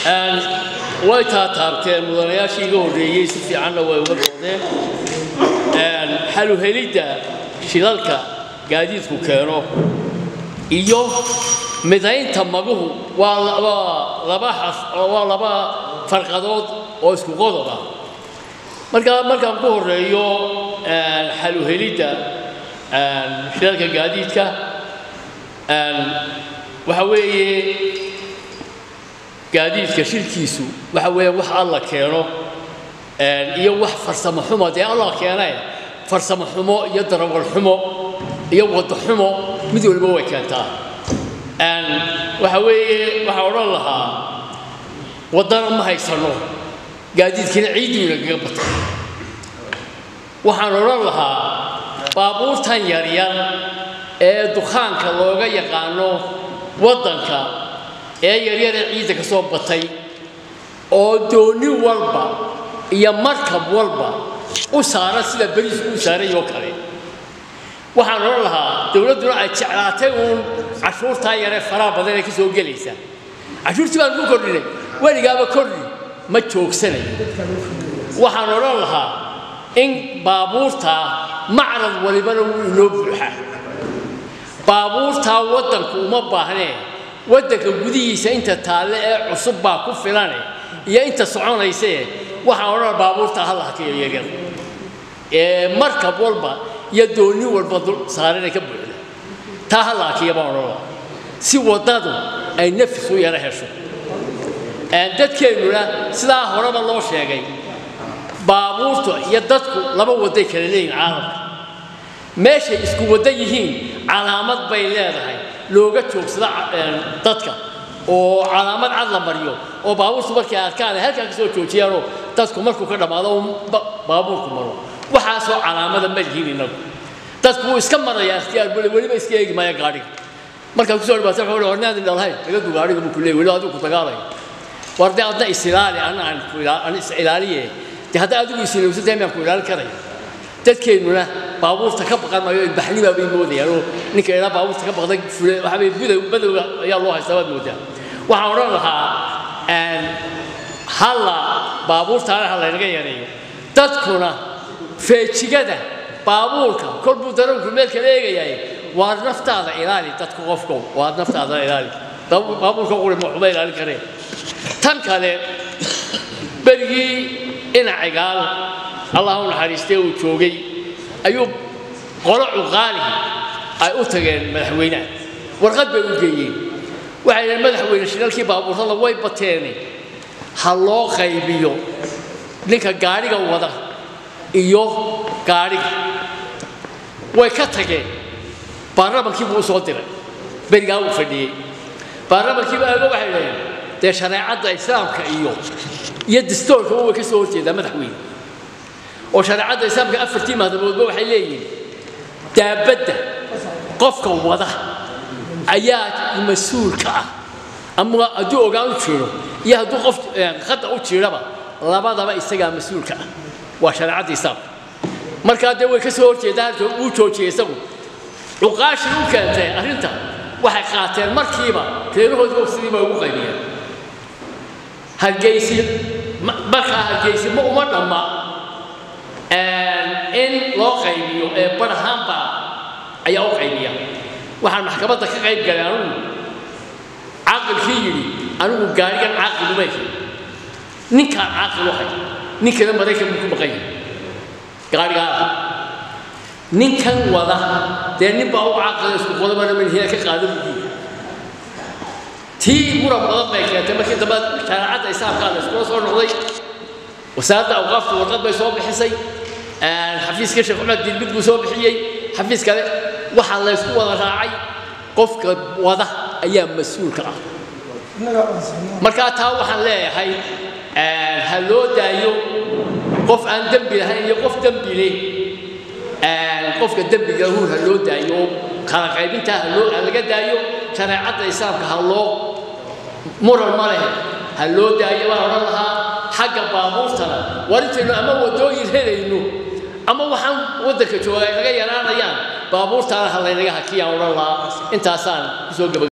way taataabteen mudanayaashii iga horreeyey si fiicanna way uga doodeen xaluhelidda shilalka gaadiidku keeno iyo midaynta maguhu waa laba laba xas waa laba farqadood oo isku qodob ah markaa markaan ku horreeyo xaluhelidda shilalka gaadiidka waxa weeye gaadiidka shirkiisu waxa weeye wax alla keeno iyo wax farsamo xumo dee alla keenay farsamo xumo iyo darawal xumo iyo waddo xumo mid waliba way keentaa waxa weeye waxaa odhan lahaa waddana ma haysano gaadiidkina ciidiina kaga batay waxaan odhan lahaa baabuurtan yaryar ee dukaanka looga yaqaano waddanka ee yaryaree ciidda ka soo batay oo dooni walba iyo markab walba u saaran sida beriisku u saaray oo kale waxaan odhan lahaa dowladduna ay jeclaatay uun cashuurtaa yaree faraha badan ee ka soo gelaysa cashuurtii baan ku kordhinay weligaaba kordhi ma joogsanayo waxaan odhan lahaa in baabuurtaa macrad walibana wuu inoo buuxaa baabuurtaa waddanku uma baahnee waddanka gudihiisa inta taalle ee cusub baa ku filane iyo inta soconaysee waxaan odhan baabuurtaa ha la hakiyo yaryar ee markab walba iyo dooni walba saarana ka buuxda taa ha la hakiya baan odhan si waddadu ay nafis u yaro hesho dadkeennuna sidaa horeba loo sheegay baabuurtu iyo dadku laba wadday kala leeyihin caalamka meeshay isku wadda yihiin calaamad bay leedahay looga joogsada dadka oo calaamad cad la mariyo oo baabuurtu markay arkaan ay halkaa ka soo joojiyaanoo dadku markuu ka dhammaado baabuurku maro waxaasoo calaamada ma lihiin innagu dadku wuu iska marayaa ikhtiyaar bule weliba iska eegi maya gaadhiga markaad kusoo dhibaata wuxuu hornaadin dhalahayn laga du gaadhiga buu ku leeyay weli adigu ku dagaalaya war dee adna isilaali ana aan ku aan is ilaaliye dee hadda adigu isilowsa dee miyaan ku ilaalin karaya dadkeennuna baabuurta ka baqan maayo ilbaxnibaa bay moodayaan oo ninka ilaa baabuurta ka baqday fule waxabay budow badowga ayaa loo haystaa baad moodaa waxaan odhan lahaa halla baabuurtaana ha laynaga yareeyo dadkuna feejigada baabuurka kol buu darawlku meel kala eegayaay waa naftaada ilaali dadka qofkow waa naftaada ilaali baabuurka quri ma waxuma ilaalin kareen tan kale berigii dhinacigaal allah u naxariistee uu joogay ayuu qolo cuqaalihi ay u tageen madaxweynaha warqad bay u geeyeen waxay dhaheen madaxweyne shilalkii baabuurtada way bateene ha loo qaybiyo ninka gaadhiga wada iyo gaadhiga way ka tageen baarlamankii buu u soo diray berigaa uu fadhiyey baarlamankii baa eego waxay dhaheen dee shareecadda islaamka iyo iyo dastoorkaba way ka soo horjeedaa madaxweyne oo shareecadda islaamka afartii mahdamoodba waxay leeyihiin daabadda qofka wada ayaa mas-uulka ah ama hadduu ogaan u jiro iyo hadduu qof khada u jiraba labadaba isagaa mas-uulka ah waa shareecadda islaamka markaa dee way ka soo horjeedaa uu joojiyey isagu cuqaashii u keentay arrinta waxay qaateen markiiba reerahoodii ogsidiiba ugu qaybiyeen hargeysi markaa hargeysi ma uma dhamma in loo qaybiyo ee barahaanba ayaa u qaybiya waxaan maxkamadda ka qayb galay anugu caaqilkii yidhi anigu gaarigan caaqil uma ehi ninkaan caaqil u hay ninkana maraykan buu ku maqan yahay gaarigaa ninkan wada dee nin baa u caaqila isku qodobana manhina ka qaada buu tii muran badan bay keentay markii dambe shareecadda islaamkaa la iskula soo noqday wasaaradda awqaafta warqad bay soo bixisay xafiiska sheekh cumar dilmid buu soo bixiyey xafiis kale waxaa la ysku wada raacay qofka wada ayaa mas-uulka ah markaa taa waxaan leeyahay ha loo daayo qof aan dembi lahayn iyo qof dembi leh qofka dembiga huur ha loo daayo kala qaybintaa ha loo ha laga daayo shareecadda islaamka ha loo muran ma leh ha loo daayo baan odhan lahaa xagga baabuurtana war intaynu ama waddooyin helayno ama waxaan waddanka jooga ay naga yaraanayaan baabuurtaana ha laynaga hakiyaan odhan lahaa intaasaan kusoo gaba